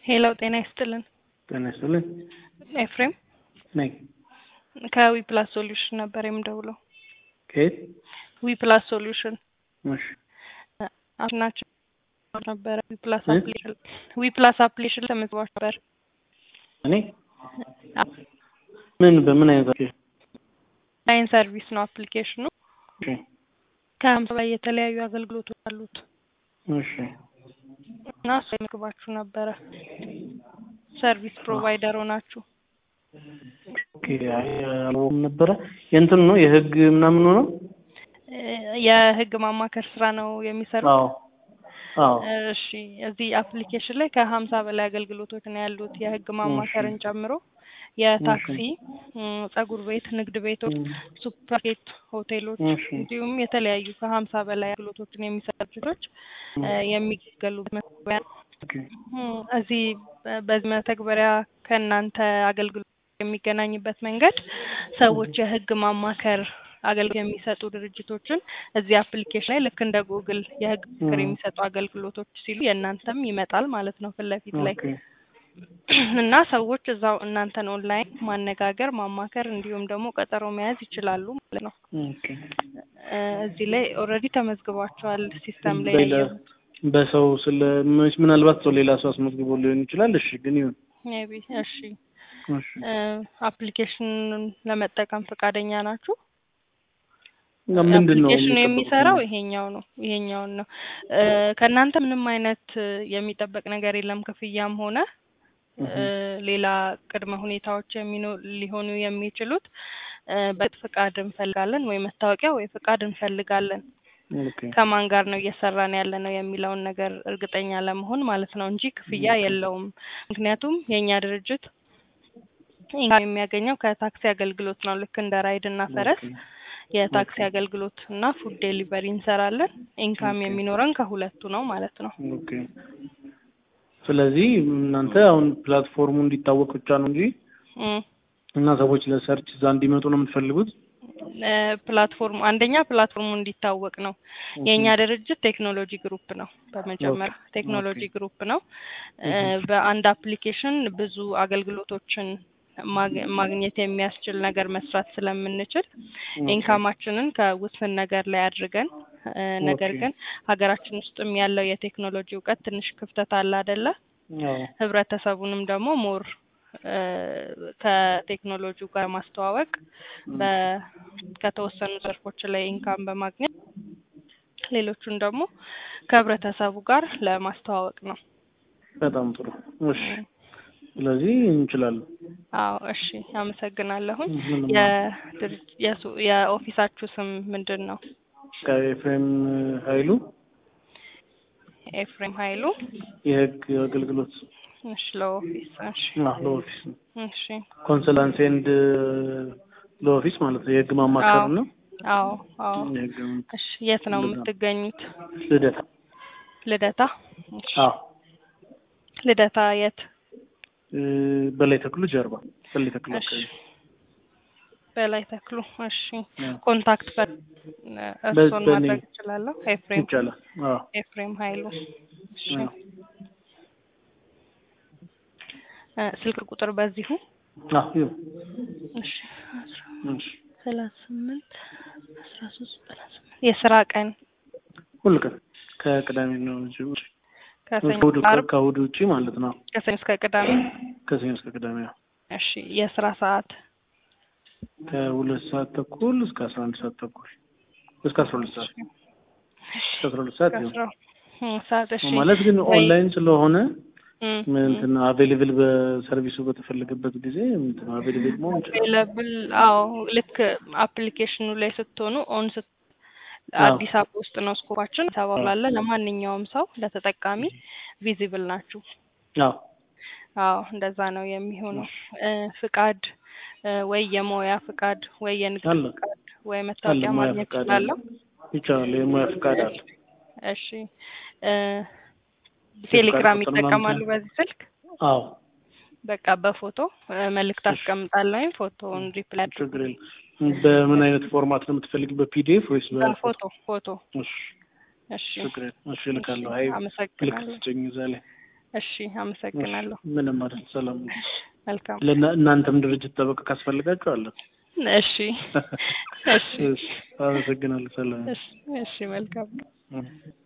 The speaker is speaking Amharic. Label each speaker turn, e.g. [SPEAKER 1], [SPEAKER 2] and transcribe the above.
[SPEAKER 1] ሄሎ ጤና ይስጥልን።
[SPEAKER 2] ጤና ይስጥልን።
[SPEAKER 1] ኤፍሬም
[SPEAKER 2] ነኝ።
[SPEAKER 1] ከዊ ፕላስ ሶሉሽን ነበር የምደውለው።
[SPEAKER 2] ከየት?
[SPEAKER 1] ዊ ፕላስ ሶሉሽን
[SPEAKER 2] እሺ።
[SPEAKER 1] ናቸው ነበረ ዊ ፕላስ
[SPEAKER 2] እ?
[SPEAKER 1] አፕሊኬሽን ዊ ፕላስ አፕሊኬሽን ተመዝግባችሁ ነበር።
[SPEAKER 2] እኔ ምን በምን አይነት አፕሊኬሽን?
[SPEAKER 1] ላይን ሰርቪስ ነው አፕሊኬሽኑ።
[SPEAKER 2] እሺ።
[SPEAKER 1] ከሀምሳ በላይ የተለያዩ አገልግሎቶች አሉት
[SPEAKER 2] እሺ።
[SPEAKER 1] እና እሱ መዝግባችሁ ነበረ። ሰርቪስ ፕሮቫይደር ሆናችሁ
[SPEAKER 2] ኦኬ። አይ አላወኩም ነበረ። የእንትን ነው የህግ ምናምን ነው?
[SPEAKER 1] እ፣ የህግ ማማከር ስራ ነው የሚሰሩት።
[SPEAKER 2] አዎ። አዎ።
[SPEAKER 1] እሺ እዚህ አፕሊኬሽን ላይ ከሀምሳ በላይ አገልግሎቶች ነው ያሉት የህግ ማማከርን ጨምሮ የታክሲ እም፣ ጸጉር ቤት፣ ንግድ ቤቶች፣ ሱፐርማርኬት፣ ሆቴሎች
[SPEAKER 2] እሺ።
[SPEAKER 1] እንዲሁም የተለያዩ ከሀምሳ በላይ አገልግሎቶችን የሚሰጡ ድርጅቶች እ፣ የሚገሉበት መተግበሪያ ነው።
[SPEAKER 2] ኦኬ።
[SPEAKER 1] እም፣ እዚህ በ- በዚህ መተግበሪያ ከእናንተ አገልግሎት የሚገናኝበት መንገድ ሰዎች የህግ ማማከር አገልግሎት የሚሰጡ ድርጅቶችን እዚህ አፕሊኬሽን ላይ ልክ እንደ ጉግል የህግ ምክር
[SPEAKER 2] ም።
[SPEAKER 1] የሚሰጡ አገልግሎቶች ሲሉ የእናንተም ይመጣል ማለት ነው ፊት ለፊት ላይ
[SPEAKER 2] ኦኬ።
[SPEAKER 1] እና ሰዎች እዛው እናንተን ኦንላይን ማነጋገር ማማከር እንዲሁም ደግሞ ቀጠሮ መያዝ ይችላሉ ማለት ነው።
[SPEAKER 2] ኦኬ።
[SPEAKER 1] እ፣ እዚህ ላይ ኦልሬዲ ተመዝግባቸዋል ሲስተም ላይ
[SPEAKER 2] በሌላ
[SPEAKER 1] ያየሁት።
[SPEAKER 2] በሰው ስለ ምናልባት ሰው ሌላ ሰው አስመዝግቦ ሊሆን ይችላል። እሺ፣ ግን ይሁን።
[SPEAKER 1] ሜቢ እሺ
[SPEAKER 2] እሺ።
[SPEAKER 1] አፕሊኬሽኑን ለመጠቀም ፈቃደኛ ናችሁ?
[SPEAKER 2] እና ምንድን ነው
[SPEAKER 1] አፕሊኬሽኑ
[SPEAKER 2] የሚጠበቀው?
[SPEAKER 1] የሚሰራው ይሄኛው ነው ይሄኛውን ነው እ፣ ከእናንተ ምንም አይነት እ፣ የሚጠበቅ ነገር የለም ክፍያም ሆነ እ፣ ሌላ ቅድመ ሁኔታዎች የሚኖ ሊሆኑ የሚችሉት እ፣ በት ፍቃድ እንፈልጋለን ወይ መታወቂያ ወይ ፍቃድ እንፈልጋለን
[SPEAKER 2] ኦኬ።
[SPEAKER 1] ከማን ጋር ነው እየሰራን ያለ ነው የሚለውን ነገር እርግጠኛ ለመሆን ማለት ነው እንጂ ክፍያ የለውም። ምክንያቱም የእኛ ድርጅት ኢንካም የሚያገኘው ከታክሲ አገልግሎት ነው። ልክ እንደ ራይድ እና ፈረስ
[SPEAKER 2] ኦኬ።
[SPEAKER 1] የታክሲ አገልግሎት እና ፉድ ዴሊቨሪ እንሰራለን። ኢንካም
[SPEAKER 2] ኦኬ።
[SPEAKER 1] የሚኖረን ከሁለቱ ነው ማለት ነው።
[SPEAKER 2] ኦኬ። ስለዚህ እናንተ አሁን ፕላትፎርሙ እንዲታወቅ ብቻ ነው እንጂ
[SPEAKER 1] እም፣
[SPEAKER 2] እና ሰዎች ለሰርች እዛ እንዲመጡ ነው የምትፈልጉት?
[SPEAKER 1] እ፣ ፕላትፎርሙ አንደኛ ፕላትፎርሙ እንዲታወቅ ነው። የእኛ ድርጅት ቴክኖሎጂ ግሩፕ ነው። በመጀመሪያ ቴክኖሎጂ ግሩፕ ነው። እ፣ በአንድ አፕሊኬሽን ብዙ አገልግሎቶችን ማግ- ማግኘት የሚያስችል ነገር መስራት ስለምንችል ኢንካማችንን ከውስን ነገር ላይ አድርገን እ፣ ነገር
[SPEAKER 2] ኦኬ።
[SPEAKER 1] ግን ሀገራችን ውስጥም ያለው የቴክኖሎጂ እውቀት ትንሽ ክፍተት አለ አይደለ?
[SPEAKER 2] አዎ።
[SPEAKER 1] ህብረተሰቡንም ደግሞ ሞር እ፣ ከቴክኖሎጂው ጋር ማስተዋወቅ በ- ከተወሰኑ ዘርፎች ላይ ኢንካም በማግኘት ሌሎቹን ደግሞ ከህብረተሰቡ ጋር ለማስተዋወቅ ነው።
[SPEAKER 2] በጣም ጥሩ። እሺ። ስለዚህ እንችላለን።
[SPEAKER 1] አዎ እሺ፣ አመሰግናለሁኝ።
[SPEAKER 2] ምንም
[SPEAKER 1] የድርጅ- የሱ- የኦፊሳችሁ ስም ምንድን ነው?
[SPEAKER 2] ከኤፍሬም ኃይሉ
[SPEAKER 1] ኤፍሬም ኃይሉ።
[SPEAKER 2] የህግ አገልግሎት
[SPEAKER 1] እሺ፣ ለኦፊስ እሺ፣
[SPEAKER 2] አዎ፣ ለኦፊስ ነው።
[SPEAKER 1] እሺ፣
[SPEAKER 2] ኮንሰላንስ ኤንድ ለኦፊስ ማለት ነው። የህግ ማማከር
[SPEAKER 1] አዎ።
[SPEAKER 2] ነው።
[SPEAKER 1] አዎ አዎ።
[SPEAKER 2] የህግ
[SPEAKER 1] እሺ፣ የት ነው
[SPEAKER 2] ልደታ።
[SPEAKER 1] የምትገኙት?
[SPEAKER 2] ልደታ።
[SPEAKER 1] ልደታ። እሺ፣
[SPEAKER 2] አዎ።
[SPEAKER 1] ልደታ የት?
[SPEAKER 2] እ፣ በላይ ተክሉ ጀርባ በላይ ተክሉ
[SPEAKER 1] እሺ፣
[SPEAKER 2] አካባቢ
[SPEAKER 1] በላይ ተክሉ። እሺ፣
[SPEAKER 2] አዎ።
[SPEAKER 1] ኮንታክት በ እርሶን
[SPEAKER 2] በእኔ-
[SPEAKER 1] ማድረግ እችላለሁ? ኤፍሬም
[SPEAKER 2] ይቻላል። አዎ።
[SPEAKER 1] ኤፍሬም ኃይሉ። እሺ፣
[SPEAKER 2] አዎ።
[SPEAKER 1] እ፣ ስልክ ቁጥር በዚሁ
[SPEAKER 2] አዎ። ይሁን።
[SPEAKER 1] እሺ፣ አስራ
[SPEAKER 2] እሺ።
[SPEAKER 1] ሰላሳ ስምንት አስራ ሶስት ሰላሳ ስምንት የስራ ቀን
[SPEAKER 2] ሁሉ ቀን ከቅዳሜ ነው እንጂ ውጪ
[SPEAKER 1] ከሰኞ
[SPEAKER 2] ከእሑድ
[SPEAKER 1] እስከ ዓርብ
[SPEAKER 2] ከእሑድ ውጪ ማለት ነው።
[SPEAKER 1] ከሰኞ እስከ ቅዳሜ።
[SPEAKER 2] ከሰኞ እስከ ቅዳሜ ነው።
[SPEAKER 1] እሺ የስራ ሰዓት
[SPEAKER 2] ከሁለት ሰዓት ተኩል እስከ አስራ አንድ ሰዓት ተኩል እስከ አስራ ሁለት ሰዓት እስከ አስራ ሁለት ሰዓት ይሁን
[SPEAKER 1] ከአስራ እም፣ ሰዓት እሺ
[SPEAKER 2] ማለት ግን
[SPEAKER 1] ወይ-
[SPEAKER 2] ኦንላይን ስለሆነ
[SPEAKER 1] እም፣
[SPEAKER 2] እንትን አቬሌብል በሰርቪሱ በተፈለገበት ጊዜ እንትን አቬሌብል መሆን ይችላል።
[SPEAKER 1] አቬለብል አዎ ልክ አፕሊኬሽኑ ላይ ስትሆኑ ኦን ስት
[SPEAKER 2] አዎ።
[SPEAKER 1] አዲስ አበባ ውስጥ ነው ስኮፓችን ተባብላለ ለማንኛውም ሰው ለተጠቃሚ ቪዚብል ናችሁ።
[SPEAKER 2] አዎ
[SPEAKER 1] አዎ እንደዛ ነው የሚሆነው። እ፣ ፍቃድ እ፣ ወይ የሞያ ፍቃድ ወይ የንግድ
[SPEAKER 2] አለ
[SPEAKER 1] ፍቃድ ወይ
[SPEAKER 2] አለ
[SPEAKER 1] መታወቂያ
[SPEAKER 2] ሙያ
[SPEAKER 1] ማግኘት
[SPEAKER 2] ፈቃድ አለ
[SPEAKER 1] እችላለሁ።
[SPEAKER 2] ይቻላል። የሙያ ፈቃድ አለ።
[SPEAKER 1] እሺ እ፣ ቴሌግራም
[SPEAKER 2] ቁጥር ምናምን
[SPEAKER 1] ይጠቀማሉ በዚህ ስልክ?
[SPEAKER 2] አዎ
[SPEAKER 1] በቃ በፎቶ እ፣ መልእክት አስቀምጣለሁ። ፎቶውን ሪፕላይ አድርጉ።
[SPEAKER 2] ችግር የለም። በምን አይነት ፎርማት ነው የምትፈልግ? በፒዲኤፍ ወይስ በፎቶ?
[SPEAKER 1] በፎቶ ፎቶ።
[SPEAKER 2] እሺ
[SPEAKER 1] እሺ
[SPEAKER 2] ችግር የለም። እሺ እልካለሁ። አይ ምልክት
[SPEAKER 1] አመሰግናለሁ።
[SPEAKER 2] ስጭኝ እዛ ላይ
[SPEAKER 1] እሺ አመሰግናለሁ።
[SPEAKER 2] ምንም ማለት ሰላም ነው።
[SPEAKER 1] መልካም
[SPEAKER 2] ለእና- እናንተም ድርጅት ጠበቃ ካስፈልጋችሁ አለን።
[SPEAKER 1] እሺ እሺ
[SPEAKER 2] እሺ፣ አመሰግናለሁ። ሰላም
[SPEAKER 1] እሺ እሺ መልካም
[SPEAKER 2] ነው።